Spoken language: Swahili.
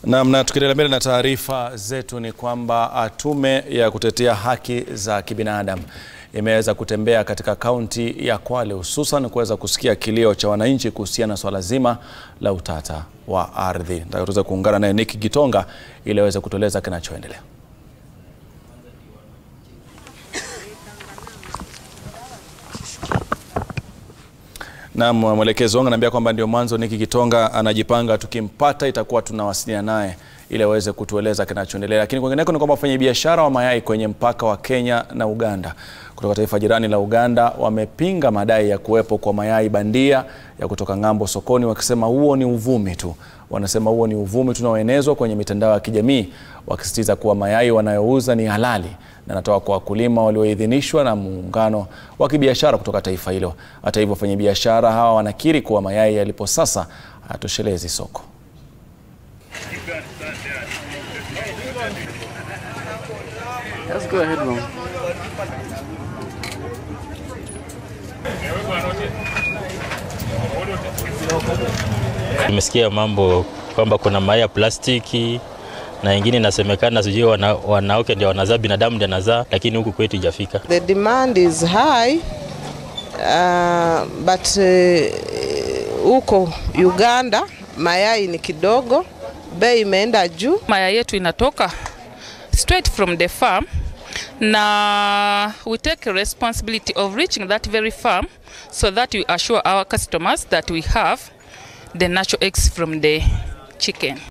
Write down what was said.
Naam, na tukiendelea mbele na taarifa zetu ni kwamba tume ya kutetea haki za kibinadamu imeweza kutembea katika kaunti ya Kwale hususan kuweza kusikia kilio cha wananchi kuhusiana na swala zima la utata wa ardhi. Nataka tuweze kuungana naye Nick Gitonga ili aweze kutueleza kinachoendelea. Naam, mwelekezi wangu ananiambia kwamba ndio mwanzo Nick Gitonga anajipanga, tukimpata itakuwa tunawasiliana naye ili aweze kutueleza kinachoendelea. Lakini kwingineko ni kwamba wafanyabiashara wa mayai kwenye mpaka wa Kenya na Uganda kutoka taifa jirani la Uganda wamepinga madai ya kuwepo kwa mayai bandia ya kutoka ng'ambo sokoni, wakisema huo ni uvumi tu. Wanasema huo ni uvumi tunaoenezwa kwenye mitandao ya kijamii, wakisisitiza kuwa mayai wanayouza ni halali na natoka kwa wakulima walioidhinishwa na muungano wa kibiashara kutoka taifa hilo. Hata hivyo, wafanyabiashara hawa wanakiri kuwa mayai yalipo sasa hayatoshelezi soko. Let's go ahead, mom. Nimesikia mambo kwamba kuna mayai ya plastiki na ingine inasemekana sijui wana, wanawake ndio wanazaa, binadamu ndio anazaa, lakini huku kwetu ijafika. The demand is high uh, but huko uh, Uganda mayai ni kidogo, bei imeenda juu. Mayai yetu inatoka straight from the farm na we take responsibility of reaching that very farm so that we assure our customers that we have the natural eggs from the chicken.